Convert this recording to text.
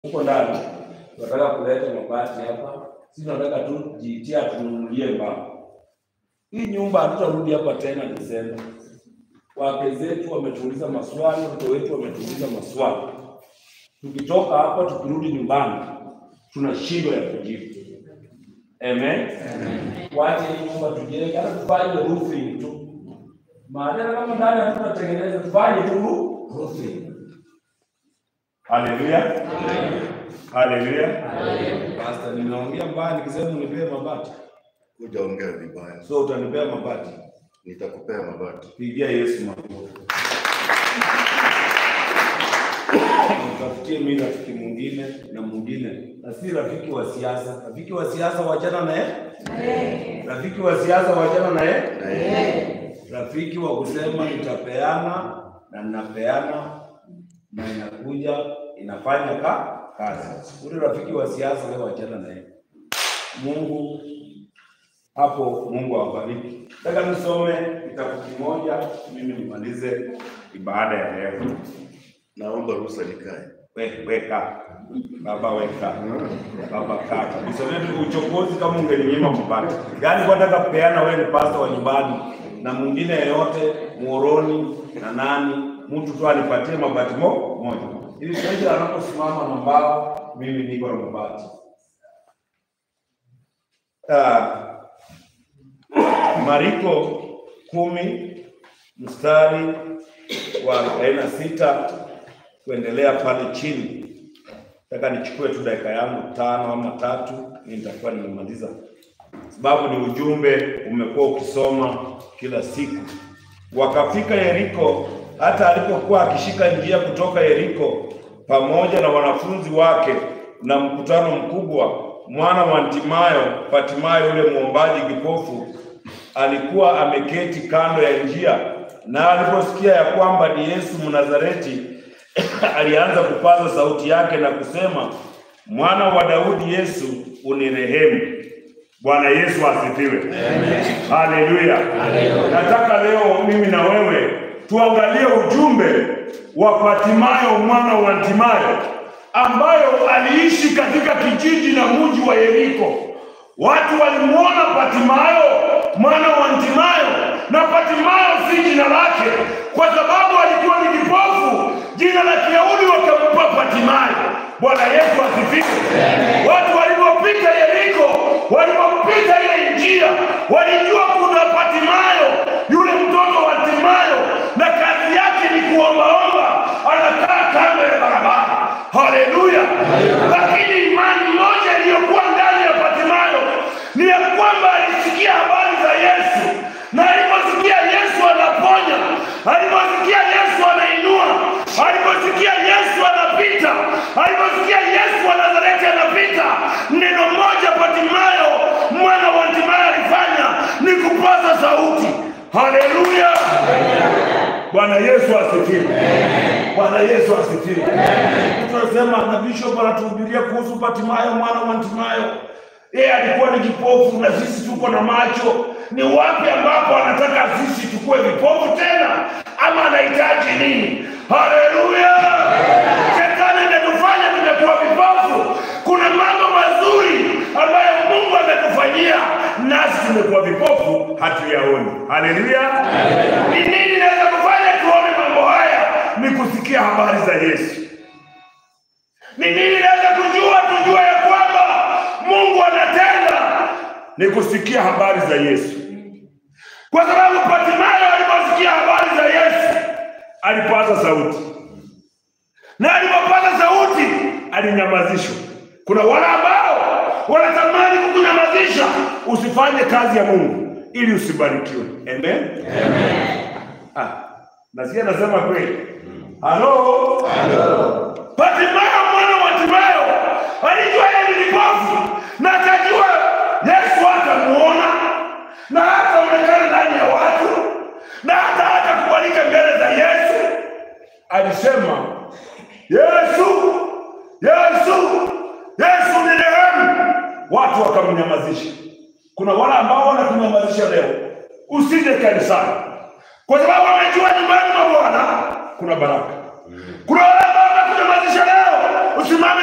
huko ndani tunataka kuleta mabati hapa, sisi tunataka tu jitia tununulie mbao. Hii nyumba hatutarudi hapa tena Desemba. Wake zetu wametuuliza maswali, watoto wetu wametuuliza maswali. Tukitoka hapa tukirudi nyumbani, tuna shindo ya kujibu. Amen. Wache hii nyumba tujenge, hata tufanye roofing tu. Maana kama ndani hatutatengeneza, tufanye tu roofing. Haleluya. Haleluya. Pastor, nimeongea mbaya nikisema unipee mabati. Hujaongea vibaya, So utanipea mabati. nitakupea mabati. Pigia Yesu makofi. Mtafutie mimi rafiki mwingine na mwingine, na si rafiki wa siasa. Rafiki wa siasa wachana naye, rafiki wa siasa wachana naye, Na yeye rafiki wa kusema nitapeana na ninapeana na inakuja inafanya ka kazi. Ule rafiki wa siasa leo wachana naye. Mungu hapo, Mungu awabariki. Nataka nisome kitabu kimoja, mimi nimalize ibada ya leo. naomba ruhusa nikae. We- Weka baba, weka baba, kaa kabisa. Wewe uchokozi kama ungeninyima mabati, yaani kwa nataka kupeana, wewe ni pasta wa nyumbani na mwingine yeyote muoroni na nani, mtu tu anipatie mabati mo moja, ili kesho anaposimama na mbao, mimi niko na mabati. Ah, Mariko kumi mstari wa arobaini na sita kuendelea pale chini. Nataka nichukue tu dakika yangu tano ama tatu, mimi nitakuwa nimemaliza, sababu ni ujumbe umekuwa ukisoma kila siku. Wakafika Yeriko, hata alipokuwa akishika njia kutoka Yeriko pamoja na wanafunzi wake na mkutano mkubwa, mwana wa Timayo, Patimayo yule mwombaji kipofu alikuwa ameketi kando ya njia, na aliposikia ya kwamba ni Yesu Mnazareti, alianza kupaza sauti yake na kusema, mwana wa Daudi, Yesu unirehemu. Bwana Yesu asifiwe. Haleluya. Nataka leo mimi na wewe tuangalie ujumbe wa Patimayo mwana wa Timayo ambayo aliishi katika kijiji na mji wa Yeriko. Watu walimwona Patimayo mwana wa Timayo, na Patimayo si jina lake, kwa sababu alikuwa ni kipofu. Jina la Kiyahudi wakampa Patimayo. Bwana Yesu asifiwe. Watu walipopita Yeriko, walipopita ile njia, walijua kuna Patimayo, yule mtoto wa Timayo, na kazi yake ni kuombaomba, anakaa kando ya barabara. Haleluya! Lakini imani moja iliyokuwa ndani ya Patimayo ni ya kwamba alisikia habari za Yesu, na aliposikia Yesu anaponya, aliposikia Yesu anainua, aliposikia Yesu anapita, aliposikia Yesu wa Nazareti anapita, neno moja Patimayo mwana wa Timayo alifanya ni kupaza sauti. Haleluya! Bwana Yesu asifiwe. Bwana Yesu asifiwe. Tunasema na bishop anatuhubiria kuhusu Patimayo mwana wa Timayo. Yeye alikuwa ni kipofu na sisi tuko na macho. Ni wapi ambapo anataka sisi tukue vipofu tena, ama anahitaji nini? Haleluya! Shetani ametufanya tumekuwa vipofu. Kuna mambo mazuri ambayo Mungu ametufanyia, nasi tumekuwa vipofu, hatuyaoni. Haleluya! Ni nini naweza kufanya tuone mambo haya? Ni kusikia habari za Yesu. Ni nini naweza kujua tujue ya kwamba Mungu anatenda? Ni kusikia habari za Yesu, kwa sababu Patimayo aliposikia habari za Yesu alipaza sauti, na alipopaza sauti alinyamazishwa. Kuna wale ambao wanatamani kukunyamazisha usifanye kazi ya Mungu ili usibarikiwe. Amen, amen. Ah, nasikia nasema kweli. Halo, Patimayo mwana wa Timayo alijua yeye ni kipofu na akajua Yesu atamuona na hataonekana ndani ya watu na hata hatakubalika mbele za Yesu. Alisema, Yesu, Yesu, Yesu ni rehemu. Watu wakamnyamazisha. Kuna wale ambao wanakunyamazisha leo, usije kanisani kwa sababu amejua nyumbani mwa Bwana kuna baraka. Kuna wale ambao wanakunyamazisha leo, usimame